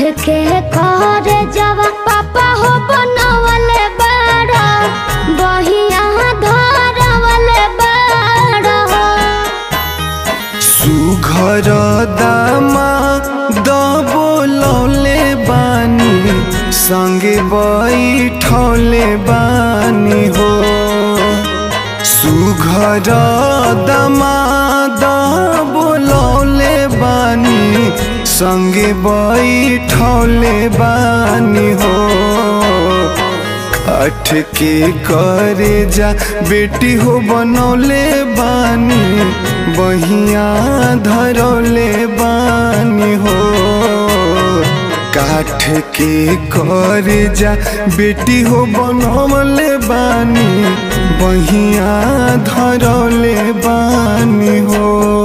के करे जवा पापा हो बनवले बाड़ा बहिया धरवले बाड़ा सुघर दामा दबोलौले बानी संगे बैठौले बानी हो सुघर दामा दबोलौले बानी संगे बैठौले बानी हो अठ के करे जा बेटी हो बनौले बानी बहिया धरौले बानी हो काठ के करे जा बेटी हो बनौले बानी बहिया धरौले बानी हो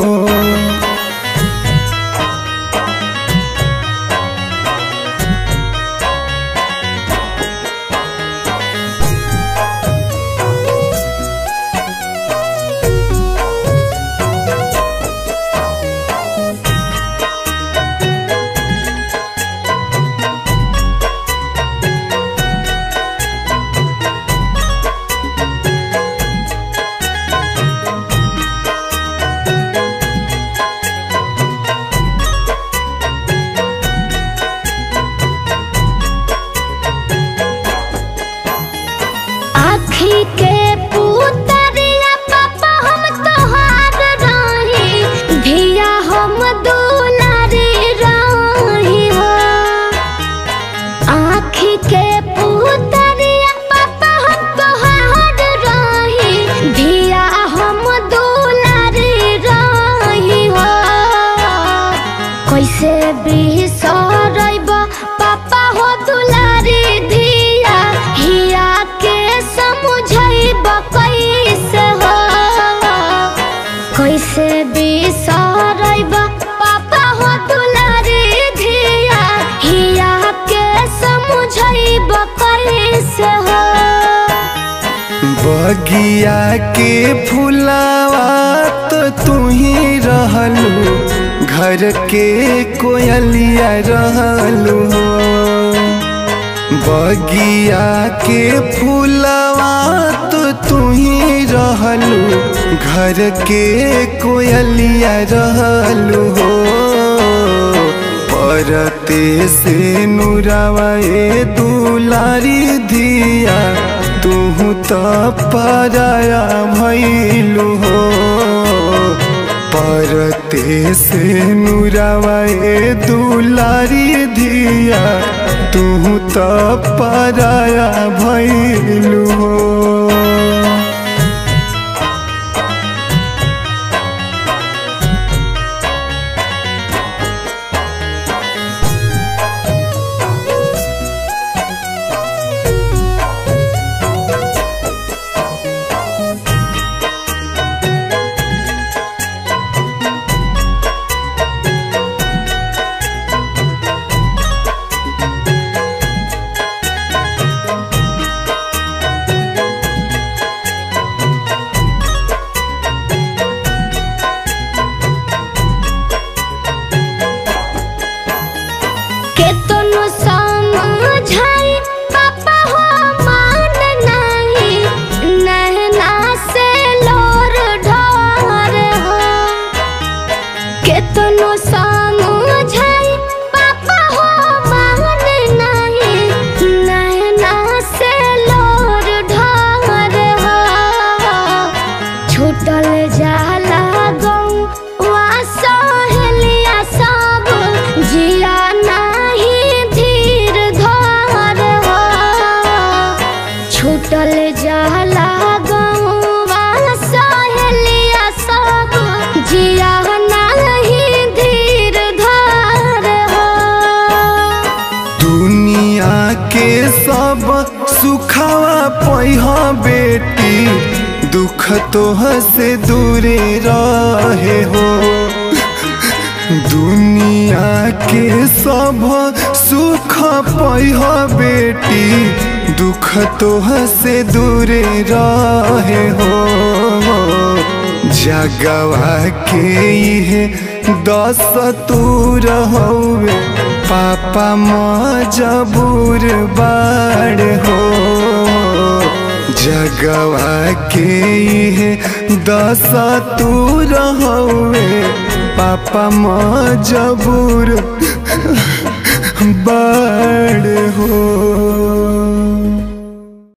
आखी के पुतरिया पापा हम तोहार रही धिया हम दुलारी रही हो आखी के पुतरिया पापा हम तोहार रही धिया हम दुलारी रही हो कैसे बिसरब पापा हो दुलारी धिया हिया के समझब कैसे हो कैसे बिसरब पापा हो दुलारी धिया हिया के समझब कैसे हो बगिया के फुलावा तो तू ही रहलू घर के कोयलिया रहलू हो बगिया के फुलावा तो तू ही रहलू घर के कोयलिया रहलू हो परते से नुरावा ए दुलारी धिया तू तो पराया भैलू हो परते से नुरावा ए दुलारी धिया तू तो पराया भैलू हो केतनो समझाई पापा हो मान नहीं नहना से लोर ढोर हो केतनो समझाई पापा हो मान नहीं नहना से लोर ढोर हो छूटल जाला गौवा सहेलिया सब जिया नाही धीर धर हो छूटल जाला गौवा सहेलिया सब जिया नाही धीर धर हो दुनिया के सब सुखावा पैह बेटी दुख तोह से दूरे रहे हो दुनिया के सब सुख पैह बेटी दुख तोह से दूरे रहे हो जगवा के इहे दस तू रहवे पापा मजबूर बाड़ हो जगवा के इहे दशा तू रहवे पापा मजबूर बाड़ हो